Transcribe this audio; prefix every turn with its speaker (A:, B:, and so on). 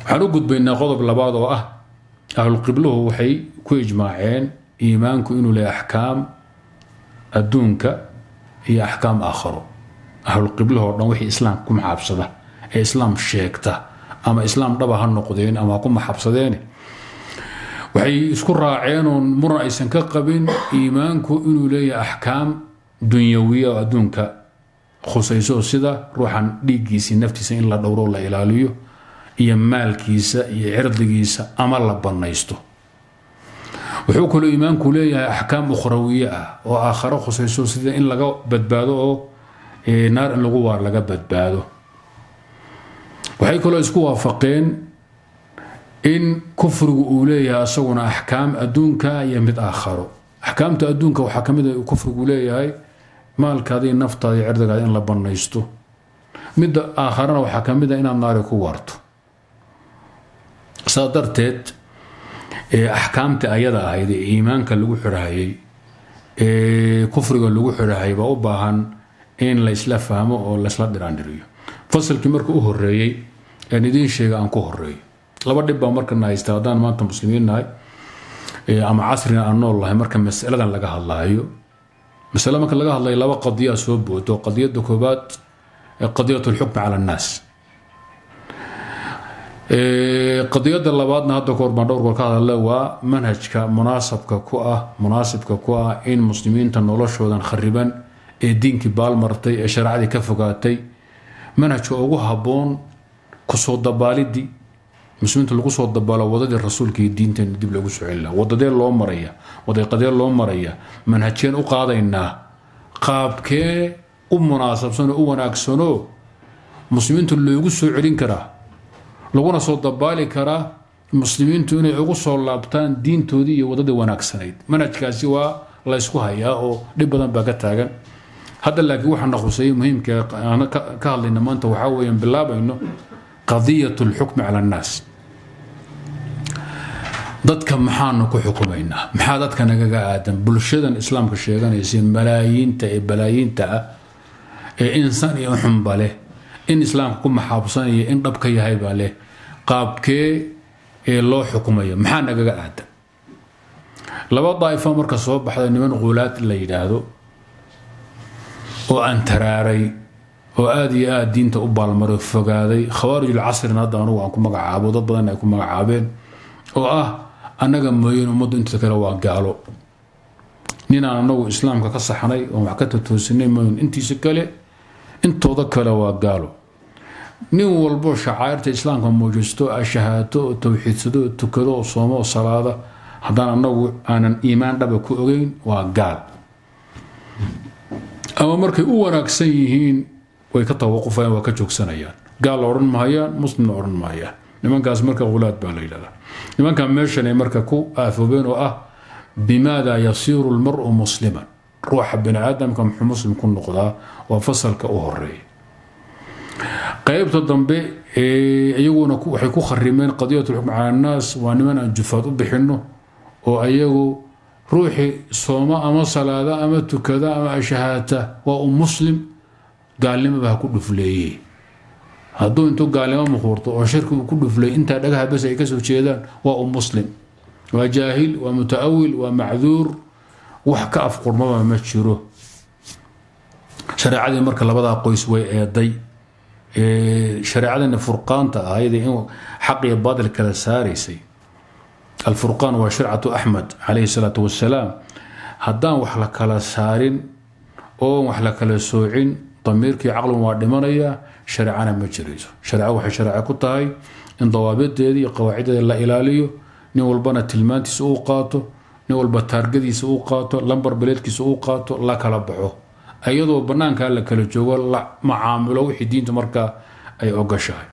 A: waxaan u gudbaynaa qodob labaad oo ah ahlulqibluhu waxay ku ijmaaceen iimaanku inuu leeyahay axkaam adduunka iyo axkaam aakharo ahlulqibluhu oo dhan wixii islaamka ku maxaabsada ee islaam sheegta ama islaam dhaba ha noqdeen ama ha ku maxabsadeen waxay isku raaceen oon muran aysan ka qabin iimaanku inuu leeyahay axkaam dunyawiya oo adduunka khusayso sida ruuxan dhiiggiisii naftiisa in la dhowro la ilaaliyo iyo maalkiisa iyo cirdigiisa ama la bannaysto wuxuu kaloo iimaanku leeyahay axkaam ukhrawiye ah oo aakharo khusayso sida in laga badbaado oo naar in lagu waar laga badbaado waxay kaloo isku waafaqeen in kufrigu uu leeyahay asaguna axkaam adduunka iyo mid aakharo axkaamta adduunka waxaa ka mid a kufrigu leeyahay maalkaada iyo naftaada iyo cirdigaada in la bannaysto midda aakharana waxaa ka mid a inaad naari ku waarto saa darteed axkaamta ayada ahayd ee iimaanka lagu xidhahayay ee kufriga lagu xidhahayay baa u baahan in laysla fahmo oo laysla dhiraandhiriyo fasalkii marka u horeeyey aan idiin sheega aan ku horeeyo laba dhib baa markana haysta haddaan maanta muslimiin nahay ama casrina aan nool lahay marka masaladan laga hadlaayo masale marka laga hadlayo laba qadiyaa soo boodo qadiyada koobaad qadiyat lxukmi cala annaas qadiyada labaadna hadda kahor baan dhowr goor ka hadale waa manhajka munaasabka ku ah munaasibka ku ah in muslimiinta noloshoodan khariban ee diinkii baalmartay ee shareecadii ka fogaatay manhajka ugu habboon kusoo dabaalidii muslimiinta lagu soo dabaalo wadadii rasuulka iyo diinteena dib lagu soo celina wadadee loo maraya wadaqadee loo maraya manhajkeen u qaadaynaa qaabkee u munaasabsanoo u wanaagsanoo muslimiinta loogu soo celin karaa laguna soo dabaali karaa muslimiintu inay ugu soo laabtaan diintoodii iyo wadadii wanaagsanayd manhajkaasi waa la ysku hayaa oo dhib badan baa ka taagan hadda laakiin waxaa na khuseeyey muhiimka aan ka hadlayna maanta waxaa weeyaan bilaabayno qadiyat lxukmi cala annaas dadka maxaanu ku xukumaynaa maxaa dadka nagaga aadan bulshadan islaamka sheeganaysa malaayiinta ee balaayiinta ah ee insaan iyo xunba leh in islaamka ku maxaabsanaya in dhab ka yahay baa leh qaabkee ee loo xukumaya maxaa nagaga aadan laba daa'ifo marka soo baxda niman qulaad la yidhaahdo oo aan taraaray oo aada iyo aada diinta u baalmaray fogaaday khawaarijul casrina hadda anugu aan ku magacaabo dad badan ay ku magacaabeen oo ah annaga mooyeen ummaddu inta kale waa gaalo ninaan anagu islaamka ka saxnay oon wax ka tatoosinay mooyen intiisa kale intooda kale waa gaalo nin walbo shacairta islaamka muujisto ashahaato oo towxiidsado oo tukado oo soomo oo salaada haddaan anagu aanan iimaan dhaba ku ogeyn waa gaal ama markay u wanaagsan yihiin way ka tawaqufayaan waa ka joogsanayaan gaal la odhan mahayaan muslimna odhan mahayaan nimankaas marka ulaad baa la yidhahdaa nimankan meeshan ay marka ku aafoobeen oo ah bimaada yasiiru lmaru musliman ruuxa bini aadamka muxuu muslim ku noqdaa waa fasalka u horeeya qaybta dambe iyaguna waxay ku kharimeen qadiyat lxukm cala annaas waa niman aan jufaad u bixinno oo ayagu ruuxii sooma ama salaada ama tukada ama ashahaata waa u muslim gaalnimaba ha ku dhufleeye hadduu intuu gaalnimo muquurto oo shirki uu ku dhuflay intaa dhagaha bas ay kasoo jeedaan waa u muslim waa jaahil waa mutaawil waa macduur wax ka afqurmaba ma jiro shareecadii marka labadaa qoys way eeday shareecadina furqaanta ahayd in xaq iyo baadil kala saaraysay alfurqaan waa shircatu axmed calayhi salaatu wasalaam haddaan wax la kala saarin oo wax la kala soocin damiirkii caqligun waa dhimanaya shareecana ma jirayso shareeco waxay shareeco ku tahay in dawaabideeda iyo qawaaciddeeda la ilaaliyo nin walbana tilmaantiisa uu qaato nin walba taargadiisa uu qaato lambar beleedkiisa uu qaato la kala baxo iyadoo bannaankaa la kala joogo la macaamilo wixii diinta markaa ay ogashahay